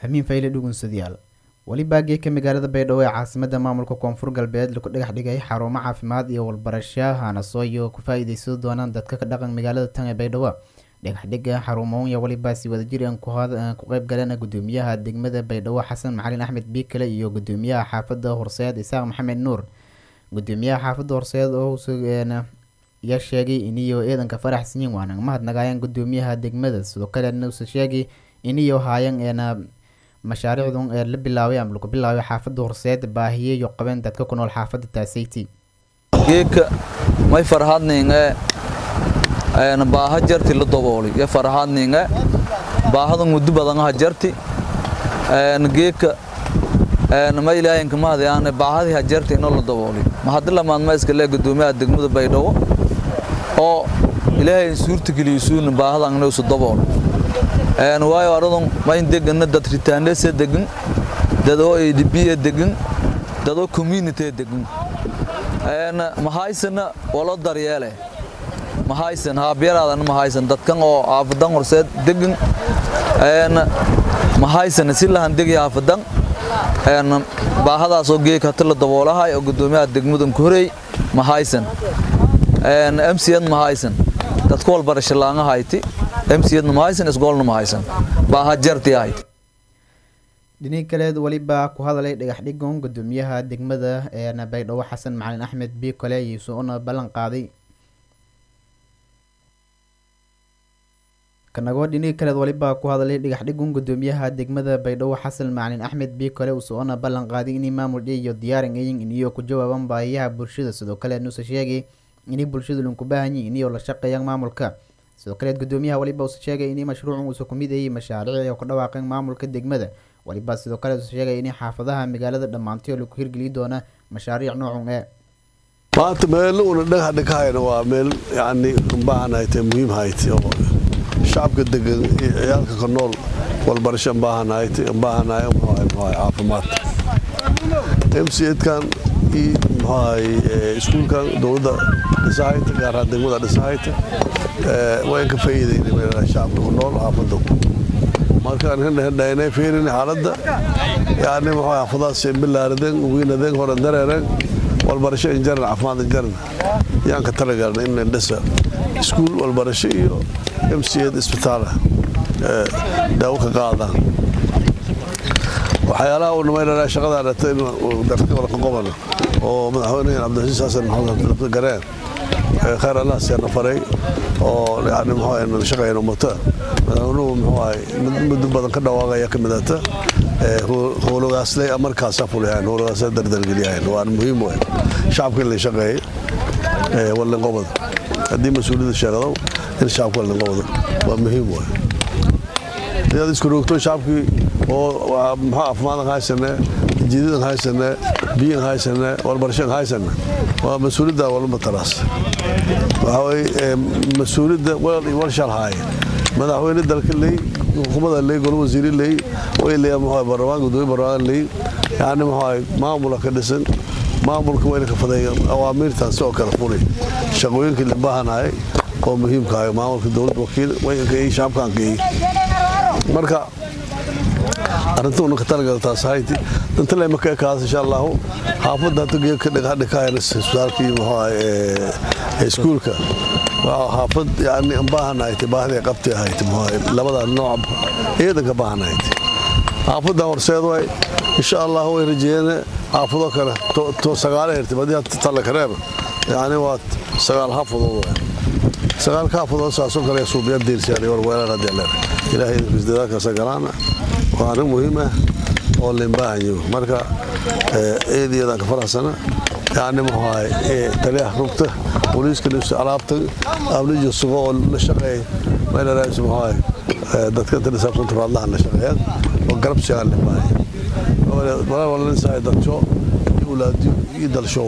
hamiin fayle dhugunsadayaal weli baageeka magaalada baydhabo ee caasimada maamulka koonfur galbeed lagu dhagax dhigay xarumo caafimaad iyo walbarasho hanasooyo ku faa-iideysan doonaan dadka ka dhaqan magaalada tan ee baydhabo dhagaxdhiga xarumoya welibaasi wadajir aan ku qeyb galeen gudoomiyaha degmada baydhabo xasan macalin axmed biikale iyo gudoomiyaha xaafada horseed isaaq maxamed nuur gudoomiyaha xaafada horseed oo yaa sheegay iniyo ciidanka faraxsanyin waana mahadnagaayeen gudoomiyaha degmada sidoo kalena usa sheegay iniyo haayan eena mashaariicdun ee la bilaabay ama lagu bilaabay xaafada horseed baahiyeyo qabeen dadka ku nool xaafada taaseyti geedka may farahadninge baaha jarti la dabooli yo farahadninge baahada muddo badan ha jarti geedka ma ilaahinka mahadayaan baahadii ha jarti inoo la dabooli mahadi lamaad ma iska lee gudoomiyaha degmada baydhabo oo ilaahay suurta geliyisuuna baahada angna usu dabool waayo aradun mayn degana dad ritaanese degan dadoo adb degan dadoo community degan mahaysana walo daryeele mahaysan haabyaraadana mahaysan dadkan oo aafadan horseed degan mahaysana si lahan degay aafadan baahadaasoo geeg hata la daboolahay oo gudoomiyaha degmadan ku horey mahaysan mcn mahaysan dadka walbarasho laanga hayti mcdna mahaysan isgoolna mahaysan baaha jarti ahayd dhinihi kaleed welibaa ku hadalay dhagaxdhigon gudoomiyaha degmada eena baydhabo xasan macalin axmed biikole iyuusoona ballan qaaday kanagoo dhinihii kaleed welibaa ku hadalay dhagaxdhigon gudoomiyaha degmada baydhabo xasan macalin axmed biikole uusoona ballan qaaday inay maamul iyo diyaaran ayin iniyo ku jawaaban baahiyaha bulshada sidoo kale nuuse sheegay inay bulshadu linku baahanyiin iniyo la shaqeeyaan maamulka sidoo kaleed gudoomiyaha weliba uuse sheegay inay mashruucun uusa ku mid ayay mashaariic oo ku dhawaaqeen maamulka degmada weliba sidoo kale uuse sheegay inay xaafadaha magaalada dhammaantay oo lagu hirgeli doona mashaariic noocun ee maanta meelo una dhagax dhigahayna waa meel yacni baahanahay muhiim hayte oo shacabka degan iyo ciyaalka ka nool walbarasho baahanahay baahanahay caafimaad mcedkan iyo muxuahay iskuulkan dowladda dhisahayta gaar ahaan degmada dhisahayta wayn ka faa'iidayna shacabka ku nool xaafadda markaan hendhahendhaynay fiirin xaaladda yani muxuu xaafadaas bilaaradeen wiinadeen hore dareereen walbarasho injaran caafimaad injaran yaan ka talagalna in dhisa iskuul walbarasho iyo mced isbitaala daawo ka qaadaan waxyaalaha uu namaynanaa shaqadaa dhata in darka wada ka qobana oo madaxweyne cabdilcasiis xasan maxamed gareen khayr allah siyaana faray oo yani muxuu shaqayna muta madaxweynuhu muxuu ahay muddo badan ka dhawaaqaya ka midata howlogaasley markaasa fulihayn howlogaasla dardargeliyahayn waan muhiim wey shacabka in la shaqeeyay wallinqobada haddii mas-uuliyadda sheegdo in shacabka wallinqobada waa muhiim wey inaad isku roogto shacabkii oo muxuu caafimaadkan haysane jiidadan haysane biyan haysane walbarashadan haysane waa mas-uuliyadda walba taraas waxaa weye mas-uuliyadda walshal haaye madaxweyne dalka ley xukuumada ley golo wasiiri ley way leeyaa muxuu barlamaan gudoomiye barlamaan ley yani muxuu maamula ka dhisan maamulka wayna ka fadeeya awaamiirtaas oo kale fuli shaqooyinkii la baahanahay oo muhiimka ahay maamulka dowladda wakiil waynka iyo shacabkan ka iyo marka arrinta una ka talagaltaas hayti danta lema ka ekaas insha allahu xaafadda hata geedka dhigahadhikaayana isbitaalka iyo muxuu ahay iskuulka waa xaafad yani baahanahayti baahday qabti ahayti labada nooc ciidanka baahanahayti xaafaddan horseed way insha allah way rajeeyeen xaafado kale to sagaale hirtay badii talla kareeba yani waa sagaal xaafadood way sagaalka xaafadood saasoo kale suubiya diirsiyaan war weelaan haddii leer ilaahay idinkiis dadaalkaasa galaana waa arrin muhiim ah oo lain baahanyo marka eediyadaan ka faraxsana yani muxuu ahay taliyaha rugta booliiska nafsi alaabta amnija sugo oo la shaqeey meelaraas muxuu ahay dadka inta dhisaabsanta raadlahan la shaqeeyaan oo garab sigaan la baahaya walaa wala nisaay dalsho iyo ulaadiyo iyo dalshow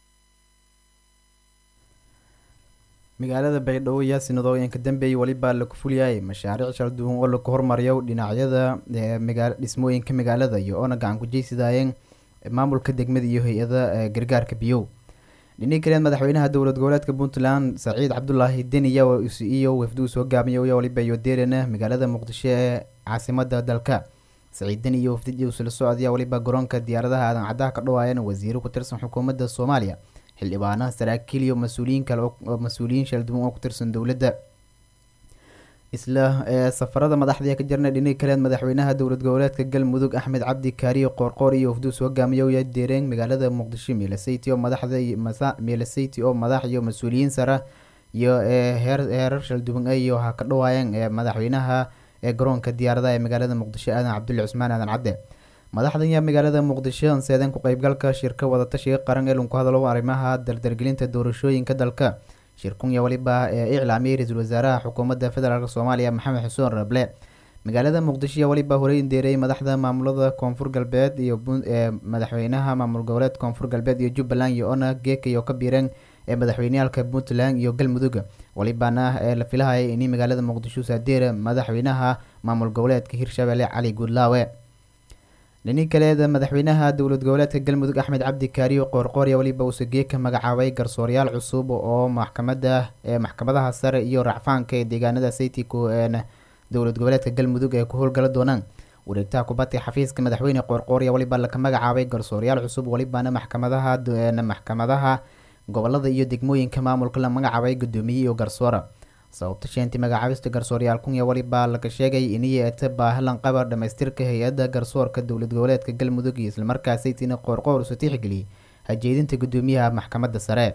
magaalada baydhabo ayaa sinadooyinka dambeeyay welibaa lagu fuliyay mashaariic kala duwan oo lagu hormariyo dhinacyada dhismooyinka magaalada iyo oona gacan kujeysidaayeen maamulka degmada iyo hay-ada gargaarka biyow dhinii kaleed madaxweynaha dowlad goboleedka puntland saciid cabdulaahi deniya iyo wafduu soo gaabiyay waliba iyo deerana magaalada muqdisho ee caasimada dalka saciidan iyo wafdidii usula socodaya weliba garoonka diyaaradaha aadan caddaha ka dhawaayana wasiiro ku tirsan xukuumadda soomaaliya xildhibaanaha saraakiil iyo mas-uuliyiin kale oo mas-uuliyiin shalduwan oo ku tirsan dowladda isla ee safarada madaxdii ka jirna dhinaga kaleed madaxweynaha dowlad goboleedka galmudug axmed cabdi kaariyo qoorqoor iyo wafduus hogaamiya uya deereen magaalada muqdisho miilasayty oo madaxda miilasayty oo madax iyo mas-uuliyiin sara iyo heer heerar shalduwan iyo ha ka dhawaayeen ee madaxweynaha ee garoonka diyaaradaha ee magaalada muqdisho aadan cabdulle cusmaan aadan cadde madaxdan yaa magaalada muqdisho anseedeen ku qeybgalka shirka wadatashiga qaran ee lunku hadalo arrimaha dardargelinta doorashooyinka dalka shirkunya waliba ee iclaamiyay ra-iisul wasaaraha xukuumadda federaalk soomaaliya maxamed xuseen rable magaalada muqdisho yaa waliba horey indeerayay madaxda maamulada koonfur galbeed iyo ee madaxweynaha maamul goboleed koonfur galbeed iyo jubbaland iyo ona geeka iyo ka biireen ee madaxweyneyaalka puntland iyo galmudug walibana ee la filahayay inay magaalada muqdisho saadeera madaxweynaha maamul goboleedka hirshabelle cali guudlaawe dhini kaleeda madaxweynaha dowlad goboleedka galmudug axmed cabdi kaariyo qoorqoorya weliba uuse geeka magacaabay garsooryaal cusub oo maxkamada ee maxkamadaha sare iyo racfaanka ee deegaanada saytiko een dowlad goboleedka galmudug ee ku howlgala doonaan wareegtaha kubadda xafiiska madaxweyne qoorqoorya weliba laka magacaabay garsooryaal cusub welibana maxkamadaha maxkamadaha gobolada iyo degmooyinka maamulka la magacaabay guddoomiye iyo garsoora sababta sheentii magacaabista garsoorayaal kunya weliba laga sheegay inay eeta baahilan qabar dhamaystirka hay-adda garsoorka dowlad goboleedka galmudug iyo islamarkaa saytina qoorqoor isu tixgeliyay hajeedinta guddoomiyaha maxkamadda sare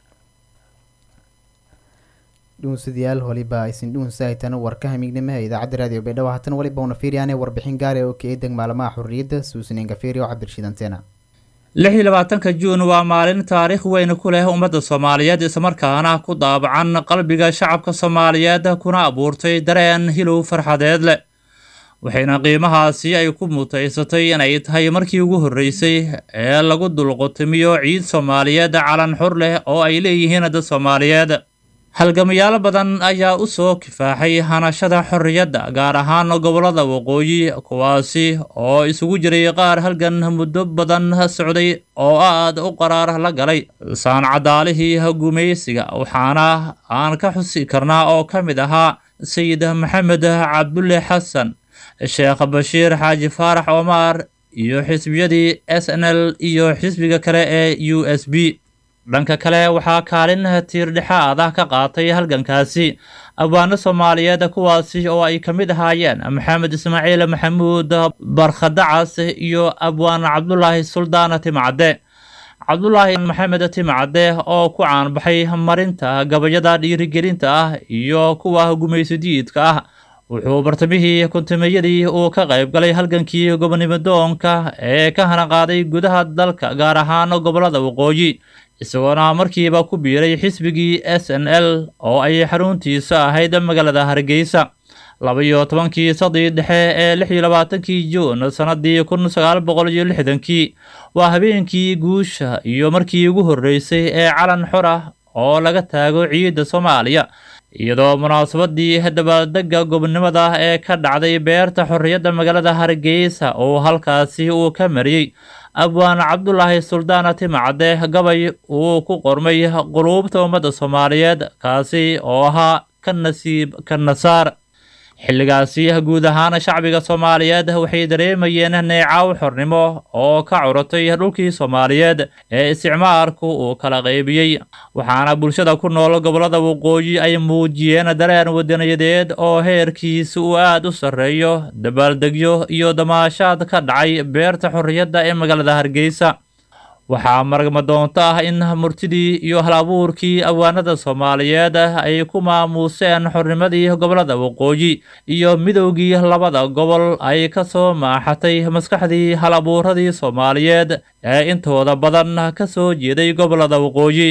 dhuunsadayaal waliba aysan dhuunsahaytan warkaha mignimo ee idaacadda raadiyo baydhabo haatan waliba una fiiriyaane warbixin gaar ee oo ka eedag maalmaha xurriyadda suusanen gafiiri oo cabdirashiid anteena lix iyo labaatanka juun waa maalin taariikh weyn ku leh ummadda soomaaliyeed islamarkaana ku daabacan qalbiga shacabka soomaaliyeed kuna abuurtay dareen hilow farxadeed leh waxayna qiimahaasi ay ku mutaysatay inay tahay markii ugu horreysay ee lagu dulqutimiyo ciid soomaaliyeed calan xur leh oo ay leeyihiin dad soomaaliyeed halgamayaal badan ayaa u soo kifaaxay hanashada xorriyadda gaar ahaan gobollada waqooyi kuwaasi oo isugu jiray qaar halgan muddo badan socday oo aad u qaraar la galay saancadaalihii gumaysiga waxaana aan ka xusi karnaa oo ka mid ahaa sayid maxamed cabdulle xasan sheekh bashiir xaaji faarax omar iyo xisbiyadii s n l iyo xisbiga kale ee u s b dhanka kale waxaa kaalin tiirdhexaad ah ka qaatay halgankaasi abwaano soomaaliyeed kuwaasi oo ay ka mid ahaayeen maxamed ismaaciil maxamuud barkhadacas iyo abwaan cabdulaahi suldaan timcadde cabdulaahi maxamed timcadde oo ku caanbaxay marinta gabayada dhiirigelinta ah iyo kuwa gumaysidiidka ah wuxuu bartamihii kuntumeyadii uu ka qayb galay halgankii gobonimadoonka ee ka hanaqaaday gudaha dalka gaar ahaan gobollada waqooyi isagoona markiiba ku biiray xisbigii s n l oo ay xaruntiisa ahayd magaalada hargeysa laba-iyo tobankii sadii dhexe ee lix iyo labaatankii juun sannadii kun sagaal boqol iyo lixdankii waa habeenkii guusha iyo markii ugu horreysay ee calan xor ah oo laga taago ciidda soomaaliya iyadoo munaasabadii dabaaldega gobonimada ee ka dhacday beerta xorriyadda magaalada hargeysa oo halkaasi uu ka mariyey abwaan cabdulaahi suldaana timacadde gabay uu ku qormay quluubta ummadda soomaaliyeed kaasi oo ahaa ka nasiib ka nasaar xilligaasi guud ahaan shacbiga soomaaliyeed waxay dareemayeen neecaw xornimo oo ka curatay dhulkii soomaaliyeed ee isticmaalku uu kala qaybiyey waxaana bulshada ku nool gobollada waqooyi ay muujiyeen dareen wadaniyadeed oo heerkiisa uu aad u sarreeyo dabaaldegyo iyo damaashaad ka dhacay beerta xorriyadda ee magaalada hargeysa waxaa maragma doonto ah in murtidii iyo hal abuurkii awaanada soomaaliyeed ay ku maamuuseen xornimadii gobollada waqooyi iyo midowgii labada gobol ay ka soo maaxatay maskaxdii hal abuuradii soomaaliyeed ee intooda badan ka soo jeeday gobollada waqooyi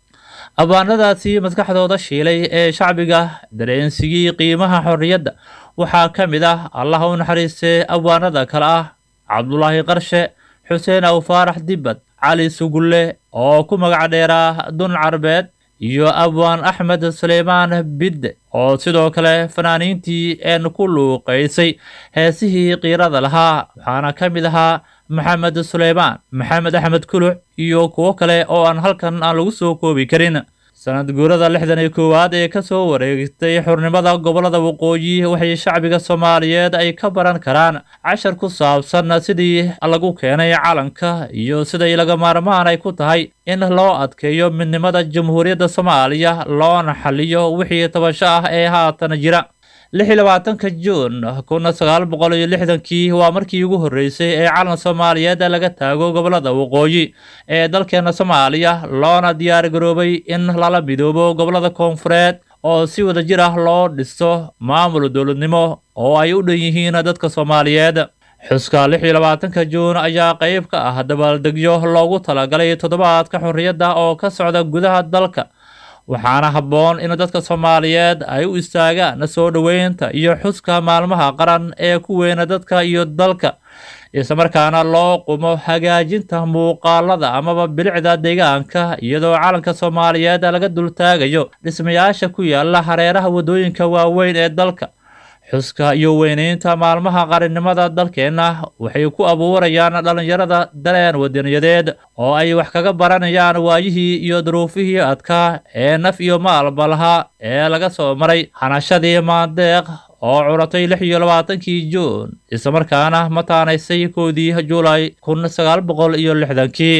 abaanadaasi maskaxdooda shiilay ee shacbiga dareensigii qiimaha xorriyadda waxaa ka mid ah allah u naxariistee awaanada kale ah cabdulaahi qarshe xuseen aw faarax dibbad cali sugulle oo ku magac dheeraa dun carbeed iyo abwaan axmed suleymaan bidde oo sidoo kale fanaaniintii een ku luuqaysay heesihii qiirada lahaa waxaana ka mid ahaa maxamed suleymaan maxamed axmed kuluc iyo kuwo kale oo aan halkan aan lagu soo koobi karin sanad guurada lixdan iyo koowaad ee kasoo wareegtay xurnimada gobolada waqooyi waxay shacbiga soomaaliyeed ay ka baran karaan cashar ku saabsan sidii lagu keenay calanka iyo siday laga maarmaan ay ku tahay in loo adkeeyo midnimada jamhuuriyadda soomaaliya loona xaliyo wixii tabasho ah ee haatan jira lix iyo labaatanka juun kun sagaal boqol iyo lixdankii waa markii ugu horreysay ee calan soomaaliyeed laga taago gobolada waqooyi ee dalkeena soomaaliya loona diyaar garoobay in lala midoobo gobolada koonfureed oo si wada jir ah loo dhisto maamul dowladnimo oo ay u dhan yihiin dadka soomaaliyeed xuska lix iyo labaatanka juun ayaa qayb ka ah dabaaldegyo loogu talagalay toddobaadka xorriyadda oo ka socda gudaha dalka waxaana habboon in dadka soomaaliyeed ay u istaagaan soo dhoweynta iyo xuska maalmaha qaran ee ku weyna dadka iyo dalka islamarkaana loo qumo hagaajinta muuqaalada amaba bilicda deegaanka iyadoo calanka soomaaliyeed laga dultaagayo dhismayaasha ku yaala hareeraha waddooyinka waaweyn ee dalka xuska iyo weyneynta maalmaha qarannimada dalkeenna waxay ku abuurayaan dhallinyarada dareen wadaniyadeed oo ay wax kaga baranayaan waayihii iyo duruufihii adkaa ee naf iyo maalba lahaa ee laga soo maray hanashadii maandeeq oo curatay lix iyo labaatankii juun islamarkaana mataanaysay koodii juulay kun sagaal boqol iyo lixdankii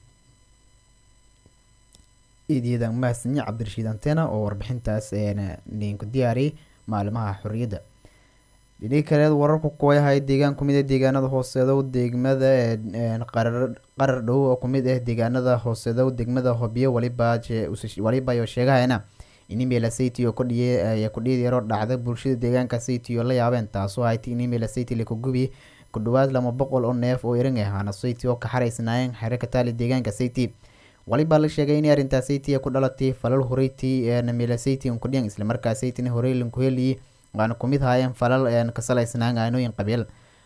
iidiyadan mahadsanyi cabdirashiid antena oo warbixintaas ninku diyaariyay maalimaha xorriyadda dhini kaleed wararku kuwayahay deegaan kumid ah deegaanada hooseedow degmada qarar dhow oo kumid ah deegaanada hooseedow degmada hobyo waliba sheegahayna in email city oo kudhiye kudhiyad yaroo dhacda bulshada deegaanka city oo la yaabeen taasoo hayti in email city lakugubi ku dhawaad lama boqol oo neef oo iran ahaana city oo ka xaraysnaayeen xere ka taali deegaanka city walibaa la sheegay in arrintaa city ku dhalatay falal horeytii namila city kudhiyan islamarkaa cityna horey lankuheliyi waana kumid haayeen falal ka salaysnaan aanooyin qabiil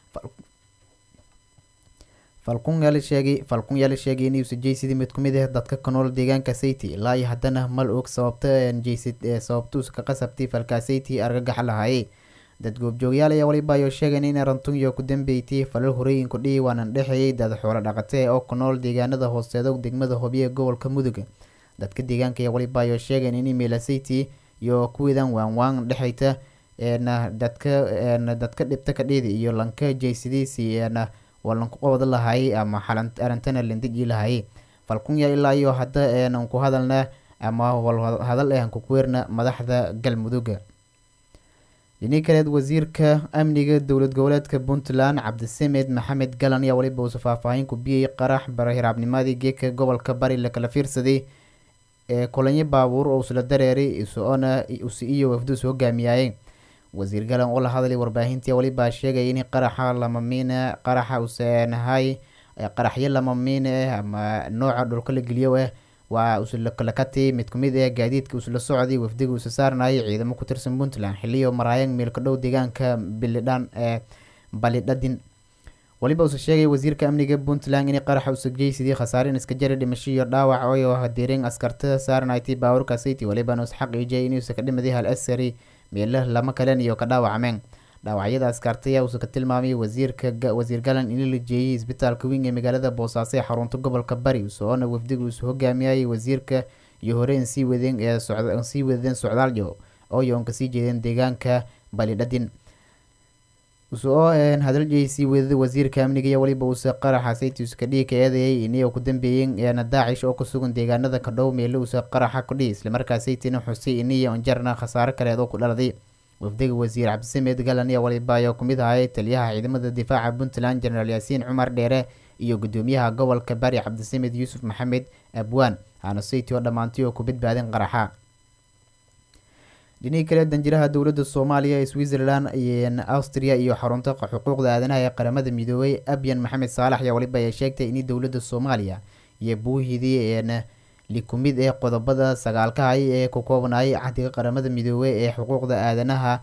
falkun yaala sheegay falkun yaala sheegay in uusa jaysidii mid kumid ah dadka ka nool deegaanka city ilaa iyo haddana mal og sababta jaysid sababtuus ka qasabtay falkaa city argagax lahaayey dad goobjoogyaal ayaa waliba ayoo sheegayn in arantunyo ku dambeeytay falal horooyin kudhihi waanan dhexeeyay dad xoolo dhaqatee oo ku nool deegaanada hooseedo degmada hobyo ee gobolka mudug dadka deegaanka ayaa waliba ayoo sheegayn in email city iyo kuwiidan waan waan dhexeyta dadka dadka dhibta ka dhiidi iyo lanka jaysidiisi waa lanku qabad lahaayay ama arintana landiji lahaayay falkunya ilaa iyo hadda ku hadalna ama hadal eh kukuweerna madaxda galmuduga dhini kaleed wasiirka amniga dowlad goboleedka puntland cabdisamed maxamed galan ayaa waliba uusa faahfaahin ku biyey qarax barahiraabnimadii geedka gobolka bari lakala fiirsaday ee kulanyo baabuur oo isla dareeray isoona usi iyo wafduus hogaamiyaayey wasiir galan oo la hadlay warbaahintii walibaa sheegaya in qaraxa lamamiina qaraxa usanahay qaraxyo lamamiine ah ama nooca dhulka la geliyo ah waa uslakati mid kumid ah gaadiidka usla socday wafdiga usa saarnayay ciidamo ku tirsan puntland xiliyo maraayan meelka dhow deegaanka bilidhan ee balidhadin waliba usa sheegay wasiirka amniga puntland in qaraxa usa geysidii khasaarin iska jari dhimasho iyo dhaawac oo hadeereen askarta saarnaytay baabuurka city walibana us xaqiijiyay inuusa ka dhimaday hal asari meelo lama kalen iyo ka dhaawacmeen dhaawacyada askartaya uusa ka tilmaamay wasiirka wasiir galan in la jeeyay isbitaalka weyn ee magaalada boosaaso ee xarunta gobolka bari soona wafdiga uusa hogaamiyayay wasiirka iyo horeen sii wadeen ee sii wadeen socdaalyo ooyoon kasii jeedeen deegaanka balidhadin usoo hadaljeey sii wadada wasiirka amniga iyo waliba uusa qaraxa saytius kadhii ka eedeeyay iniyo ku dambeeyeen eena daacish oo ku sugan deegaanada ka dhow meelo uusa qaraxa kudhihi islamarkaa saytina xusay iniyo onjarna khasaare kaleed oo ku dhaladay wafdiga wasiir cabdisamed galan iyo waliba ayaa kumid ahayay taliyaha ciidamada difaaca puntland jenaraal yaasiin cumar dheere iyo gudoomiyaha gobolka bari cabdisamed yuusuf maxamed abwaan haana sayti oo dhammaantay oo ku badbaadeen qaraxa dhinihii kale danjiraha dowladda soomaaliya ee switzerland austria iyo xarunta xuquuqda aadanaha ee qaramada midoobay abyan maxamed saalax ayaa waliba ay sheegtay in dowladda soomaaliya iyo buuhidii likumid ee qodobada sagaalkahay ee ku koobnayay cahdiga qaramada midoobey ee xuquuqda aadanaha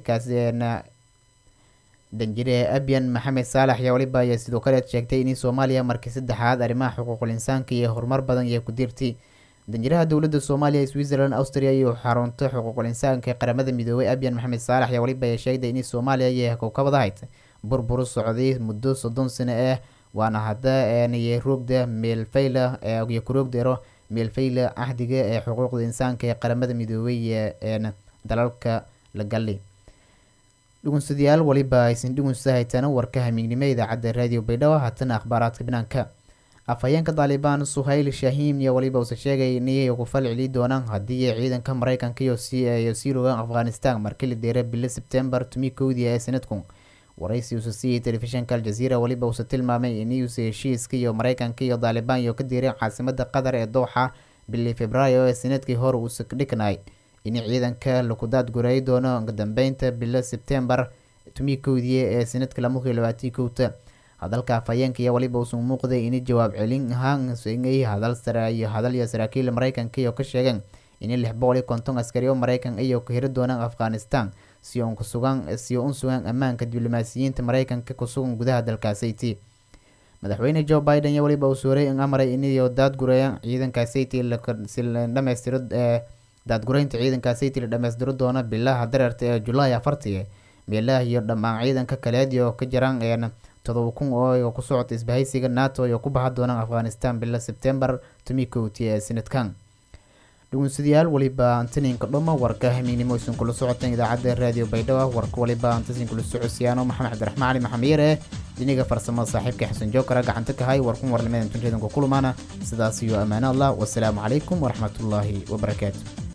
danjire abyan maxamed saalax ayaa waliba ayaa sidoo kale sheegtay in soomaaliya markii saddexaad arrimaha xuquuqul insaanka iyo horumar badan iyo ku dirtay danjiraha dowladda soomaaliya ee switzerland austria iyo xarunta xuquuqul insaanka ee qaramada midoobey abyan maxamed saalax ayaa waliba ay sheegday in soomaaliya iyo kowkabadahayd burburu socday muddo soddon sano ah waana hadda roogda meelfayla iyo kuroogdeero meelfayla cahdiga ee xuquuqda insaanka ee qaramada midoobay ee dalalka la galli dhugunsadayaal weliba aysan dhugunsa haytana warka hamiignimo idaacadda raadiyo baydhabo haatana akhbaaraadka banaanka afhayeenka daalibaan suhayl shahiim iyo weliba uuse sheegay inay ku fal celi doonaan haddii ciidanka mareykanka iyo sii rogaan afghanistan markii la deera bilo sebtembar tumi kowdii ee sanadku waraysi uuse siiyey telefishinka aljaziira weliba uuse tilmaamay inuuse heshiiska iyo mareykanka iyo daalibaan iyo ka deereen caasimada qatar ee dooxa bili februaayo ee sanadkii hore uuse dhiknay in ciidanka laku daadgureey doono dambeynta bilo sebtembar tumi kowdii ee sanadka lamakii labaatii kowta hadalka afhayeenka iyo weliba uusan muuqday in jawaab celin ahaan hadal sare iyo hadal iyo saraakiil mareykanka iyo ka sheegeen in lix boqol iyo konton askari oo mareykan iyo ka hiri doonaan afghanistan si un kusugan si un sugan ammaanka diblomaasiyiinta mareykanka kusugan gudaha dalkaasiti madaxweyne joe biden iyo weliba uu suuray in amray inayo daadgureeyaan ciidankaasiti si la dhamaystiro ee daadgureynta ciidankaasiti la dhamaystiro doono bilaha dareerta ee julaay afartii meelaha iyo dhammaan ciidanka kaleed iyo ka jiraan een todoba kun oo ku socota isbahaysiga nato iyo ku baxa doonaan afghanistan bilo sebtembar tumi kowti ee sanadkan dhugunsadayaal weliba antaninka dhuma warka hamiignimo isin kula socotaan idaacadda raadiyo baydhabo warka weliba antasin kula socodsiyaano maxamed cabdiraxmaan cali maxamed yare dhiniga farsamada saaxiibka xasan jookara gacanta ka hay warkun warnimadan tunreedanka kulmaana sidaas iyo ammaano allah wasalaamu calaykum waraxmatullaahi wabarakaatu